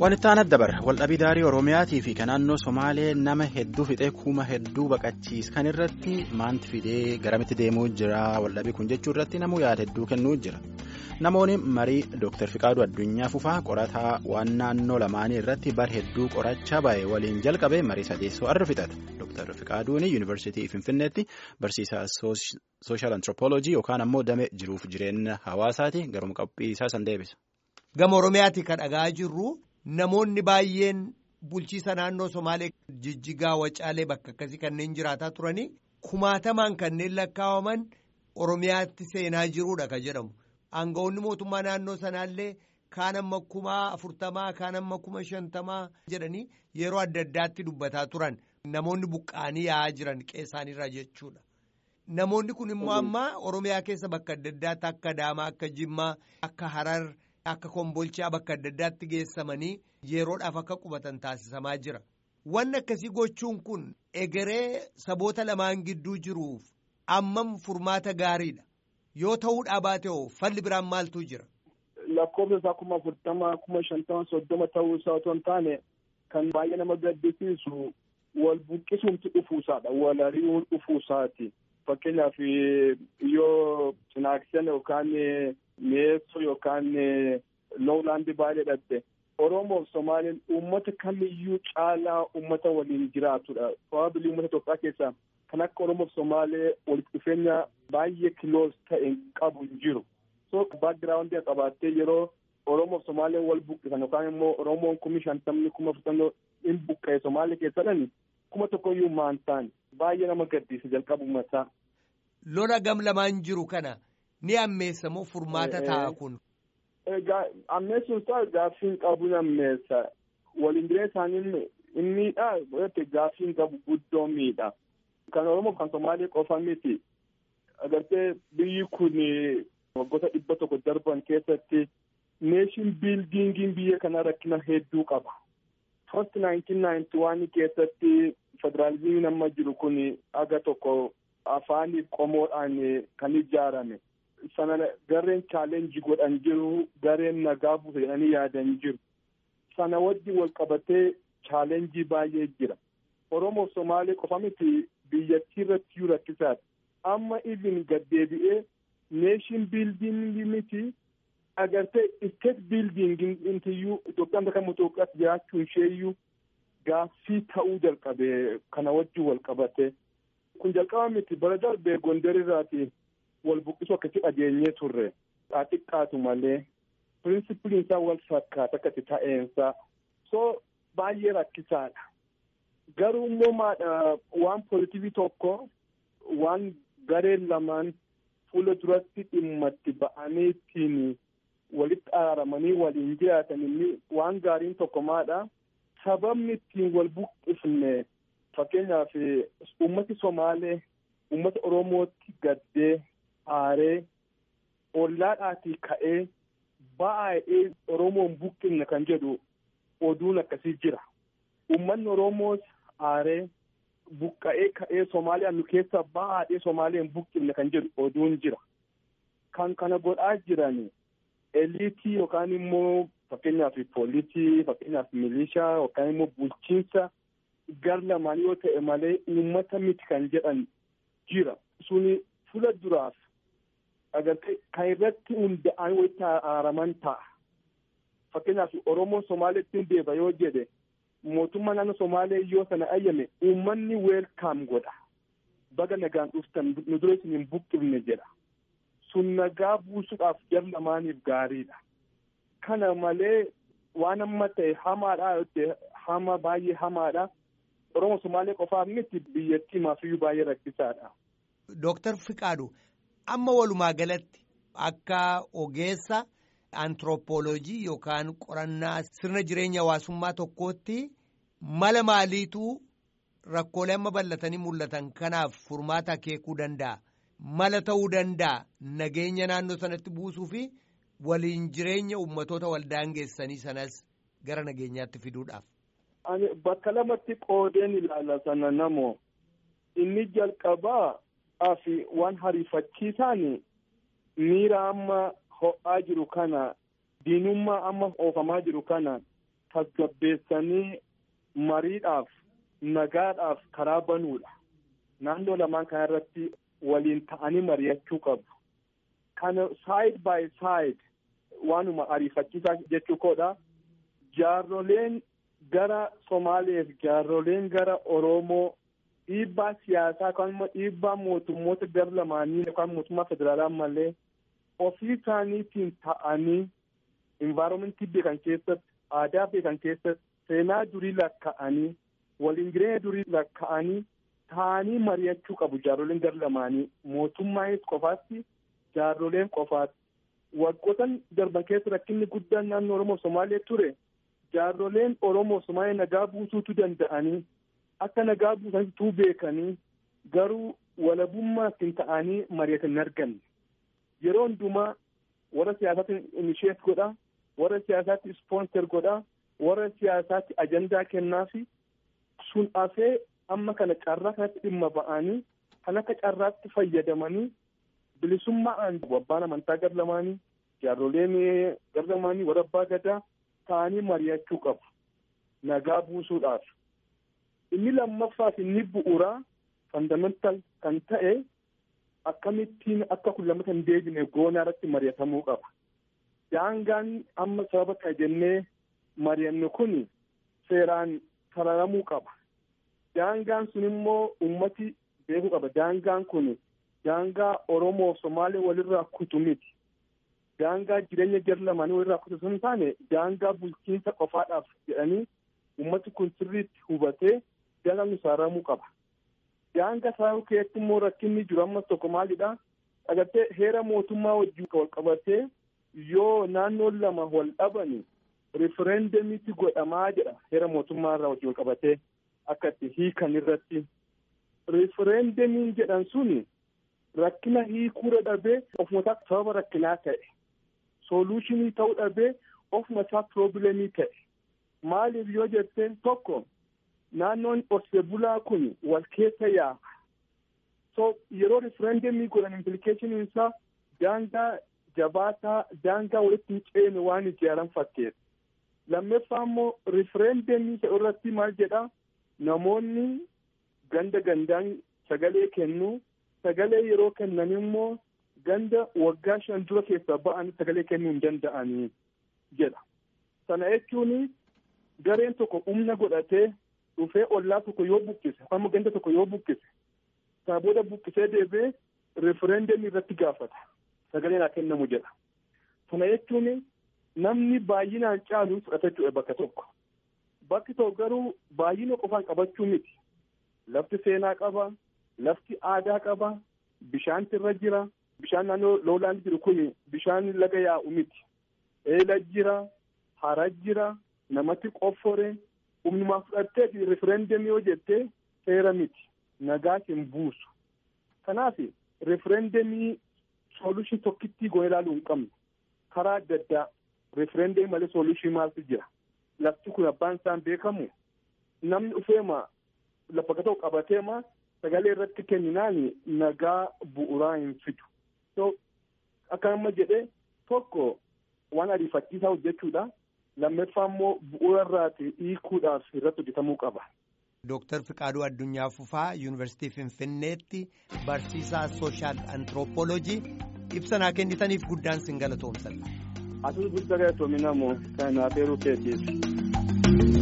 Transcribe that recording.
Wanti aanaa dabar waldhabii daarii Oromiyaatii fi kan naannoo Somaalee nama hedduu fixee kuma hedduu baqachiiskan irratti maanti fidee garamitti deemuu jira waldhabii kun jechuu irratti namuu yaada hedduu kennuu jira. Namoonni marii Dr. Fiqaaduu Addunyaa Fufaa qorataa waan naannoo lamaanii irratti bar hedduu qorachaa bahe waliin jalqabe marii sadeessoo arra fixata. Dr. Fiqaaduun Yuunivarsiitii Finfinneetti barsiisaa sooshaal antiroopooloojii yookaan ammoo damee jiruuf jireenya hawaasaati garuma qophii isaa san deebisa. Gama Oromiyaatti kan dhagaa jirru namoonni baay'een bulchiisa naannoo Somaalee jijjigaa wacaalee bakka akkasii kanneen jiraataa turanii kumaatamaan kanneen lakkaa'aman Oromiyaatti seenaa jiruudha kan jedhamu. Aangawoonni mootummaa naannoo sanaallee kaan amma kumaa afurtamaa kaan amma kuma shantamaa jedhanii yeroo adda addaatti dubbataa turan namoonni buqqaanii yaa'aa jiran qeessaanirra jechuudha. Namoonni kun immoo amma Oromiyaa keessa bakka adda addaatti akka Adaamaa akka Jimmaa akka Harar. Akka kombolchaa bakka adda addaatti geessamanii yeroodhaaf akka qubatan taasisamaa jira. Wanni akkasii gochuun kun egeree saboota lamaan gidduu jiruuf ammam furmaata gaariidha. Yoo ta'uudhaa baate hoo falli biraan maaltu jira? Lakkoofsa isaa kuma afurtama kuma shantama soddoma ta'uu isaa otoo hin taane kan baay'ee nama gaddisiisu wal buqqisuumti dhufuusaadha. Wal ari'uun dhufuusaati. Fakkeenyaaf yoo cinaaksan yookaan mi'eessoo yookaan loowlaandii baay'ee dhatte Oromoof Somaaleen uummata kamiyyuu caalaa uummata waliin jiraatudha. Probably uummata Itoophiyaa keessaa kan akka Oromoof Somaalee walitti dhufeenya baay'ee kiloos ta'e qabu hin jiru. So baagiraawundii qabaattee yeroo Oromoof Somaaleen wal buqqisan yookaan immoo Oromoon kumi shantamni kuma afurtamni hin buqqa'e Somaalee keessadhani kuma tokkoyyuu maan ta'an baay'ee nama gaddisiisa jalqabuma isaa. Lola gam lamaan jiru kana ni ammeessa moo furmaata ta'a kun? Ammeessuun isaa gaaffiin qabu ni ammeessa. Waliin jireenya isaanii inniidha godhate gaaffiin qabu guddoo miidha. Kan Oromoo kan Somaalee qofa miti. Agartee biyyi kun waggoota dhibba tokko darban keessatti neeshin biildiingiin biyya kana rakkina hedduu qaba. First 1991 keessatti federaalizimiin amma jiru kun aga tokko afaanii qomoodhaan kan ijaarame. sana gareen chaalenjii godhan jiru gareen nagaa buusa jedhanii yaadan jiru sana wajji wal qabatee chaalenjii baay'ee jira oromoo somaalee qofa miti biyyattii irratti iyyuu rakkisaadha amma even gaddeebi'ee neeshin biildiingii miti agartee isteet biildiingii intiyyuu Itoophiyaan bakka Itoophiyaatti jiraachuun isheeyyuu gaaffii ta'uu jalqabe kana wajji wal qabate kun jalqaba miti bara darbee gondarirraati. wal buqqisuu akkasii dhageenyee turre xiqqaatu malee pirinsipiliin isaa wal fakkaata akkati ta'eensa so baay'ee rakkisaadha garuu immoo maadha waan poolitikii tokko waan gareen lamaan fuula duratti dhimma itti ba'anii ittiin walitti araaramanii waliin jiraatan inni waan gaariin tokko maadha sababni ittiin wal buqqifne fakkeenyaaf uummati somaalee uummata oromootti gaddee aaree ollaadhaatii ka'ee baay'ee oromoon buqqifne kan jedhu oduun akkasii jira uummanni oromoos aaree buqqa'ee ka'ee somaaliyaa nu keessa baay'ee somaaleen buqqifne kan jedhu oduun jira kan kana godhaa jiran eliitii yookaan immoo fakkeenyaaf poolisii fakkeenyaaf milishaa yookaan immoo bulchiinsa gar lamaan yoo ta'e malee uummata miti kan jedhan jira suni fuula duraaf agartee kan irratti hunda'an walitti araaraman ta'a. Fakkeenyaaf Oromoon Somaaleetti deeba yoo jedhe mootummaa naannoo Somaalee yoo sana ayyame uummanni weelkaam godha. Baga nagaan dhuftan nu dura isin hin buqqifne jedha. Sun nagaa buusuudhaaf jar lamaaniif gaariidha. Kana malee waan amma ta'e hamaadha yoo hama baay'ee hamaadha. Oromoo Somaalee qofaaf miti biyyattii maafiyyuu baay'ee rakkisaadha. Dooktar Fiqaadu amma walumaa galatti akka ogeessa antiroopooloojii yookaan qorannaa sirna jireenya hawaasummaa tokkootti mala maaliitu rakkoolee amma bal'atanii mul'atan kanaaf furmaata akeekuu danda'a. Mala ta'uu danda'a nageenya naannoo sanatti buusuu fi waliin jireenya ummatoota waldaangeessanii sanas gara nageenyaatti fiduudhaaf. Ani bakka lamatti qoodeen ilaala sana namoo inni jalqabaa fi waan hariifachiisaan miira amma ho'aa jiru kana diinummaa amma oofamaa jiru kana tasgabbeessanii mariidhaaf nagaadhaaf karaa banuudha. Naannoo lamaan kana irratti waliin ta'anii mari'achuu qabu. Kana side by side waanuma ariifachiisaa jechuu koodha. Jaarroleen gara Somaaleef jaarroleen gara Oromoo dhiibbaa siyaasaa yookaan immoo dhiibbaa mootummoota gara lamaanii yookaan mootummaa federaalaa malee ofii isaaniitiin ta'anii envaaroomentii beekan keessatti aadaa beekan keessatti seenaa durii lakka'anii waliin jireenya durii lakka'anii ta'anii mari'achuu qabu jaarroleen gara lamaanii mootummaanis qofaatti jaarroleen qofaatti waggoottan darban keessa rakkinni guddaan naannoo Oromoo Somaalee ture jaarroleen Oromoo Somaalee nagaa buusuutu danda'anii akka nagaa buusanitu beekanii garuu walabummaa ittiin ta'anii mari'atan hin arganne. Yeroo hundumaa warra siyaasaatti inisheet godha, warra siyaasaatti ispoonser godha, warra siyaasaatti ajandaa kennaafi sun hafee amma kana carraa kanatti dhimma ba'anii kan akka carraatti fayyadamanii bilisummaan abbaan amantaa gar lamaanii jaarroleen gar lamaanii warra abbaa gadaa ta'anii mari'achuu qabu nagaa buusuudhaaf. Inni lammaffaaf inni bu'uuraa fandamental kan ta'e akkamittiin akka kun lammata hin deebine goonaa irratti mari'atamuu qaba. Daangaan amma sababa kana jennee mari'annu kun seeraan sararamuu qaba. Daangaan sun immoo ummati beekuu qaba. Daangaan kun daangaa Oromoo fi Somaalee walirraa kutu miti. Daangaa jireenya jara lamaanii walirraa kutu sun taane daangaa bulchiinsa qofaadhaaf jedhanii ummati kun sirriitti hubatee daangaan sararamuu qaba. Daangaa sararamuu keessatti immoo rakkinni jiru ammas tokko maalidha? Agartee heera mootummaa wajjin wal qabatee yoo naannoon lama wal dhabani rifereendamiitti godhamaa jedha heera mootummaa irraa wajjin wal qabatee akka itti hiikan irratti. Rifereendamiin jedhan suni rakkina hiikuura dhabee ofuma isaa sababa rakkinaa ta'e. Sooluushinii ta'uu dhabee ofuma isaa piroobilemii ta'e. Maaliif yoo jette tokko naannoon horsee bulaa kun wal keessa yaa'a. So yeroo rifereendamii godhan implikeeshiniin isaa daangaa jabaataa daangaa walitti hin ceene waan ijaaran fakkeessa. Lammaffaa immoo rifereendamii isa irratti maal jedhaa namoonni ganda gandaan sagalee kennuu sagalee yeroo kennan immoo ganda waggaa shan dura keessaa ba'anii sagalee kennuu hin danda'anii jedha. Sana jechuun gareen tokko humna godhatee dhufee ollaa tokko yoo buqqise amma ganda tokko yoo buqqise sana booda buqqisee deebi'ee rifereendamii irratti gaafata sagaleen haa kennamu jedha. Sana jechuun namni baay'inaan caalu fudhata jechuudha bakka tokko. Bakki tokko garuu baay'ina qofaan qabachuu miti. Lafti seenaa qaba, lafti aadaa qaba, bishaanti irra jira. Bishaan naannoo loolaan jiru kun bishaan laga yaa'u miti. Eela jira, hara jira, namatti qoffore, humnumaa fudhattee rifereendamii yoo jettee seera miti. Nagaas hin buusu. Kanaaf rifereendamii soolushin tokkittii goone ilaaluu hin qabnu. Karaa adda addaa rifereendamii malee soolushin maaltu jira? Lafti kun abbaan isaan beekamu namni dhufeema lafa tokko qabateema sagalee irratti kenninaan nagaa bu'uuraa hin fidu. So akka amma jedhee tokko waan ariifachiisaa hojjechuudha. Lammaffaa immoo bu'uura irraati hiikuudhaaf irratti hojjetamuu qaba. Dooktar Fiqaaduu Addunyaa Fufaa Yuunivarsiitii Finfinneetti barsiisaa sooshaal antiroopoolojii ibsa naa kennitaniif guddaan sin galatoomsadha. Asuus guddaa galatoominamoo kan naaf eeruu keetiif.